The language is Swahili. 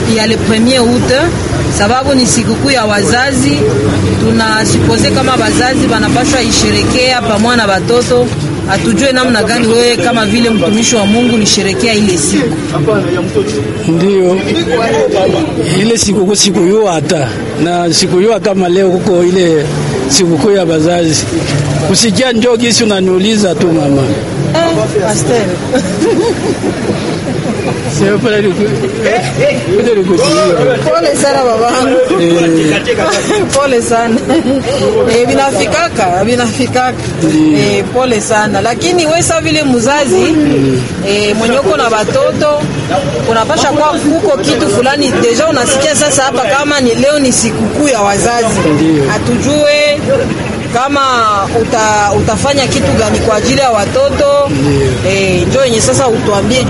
ya le premier août sababu ni sikukuu ya wazazi. Tunasupose kama wazazi wanapaswa isherekea pamoja na watoto. Hatujue namna gani wewe kama vile mtumishi wa Mungu nisherekea ile siku. Ndio ile sikukuu siku hiyo hata na siku hiyo kama leo kuko ile sikukuu ya wazazi, usikia njoo gisi unaniuliza tu mama Eh, pastor. Pole sana babangu. Pole sana. Eh, vinafikaka, vinafikaka. Eh, pole sana. Lakini wewe sasa vile mzazi eh, mwenye uko na watoto unapasha kwa kuko kitu fulani deja unasikia sasa hapa kama ni leo ni sikukuu ya wazazi. Hatujue kama uta, utafanya kitu gani kwa ajili ya watoto eh, njoo yenye sasa utuambie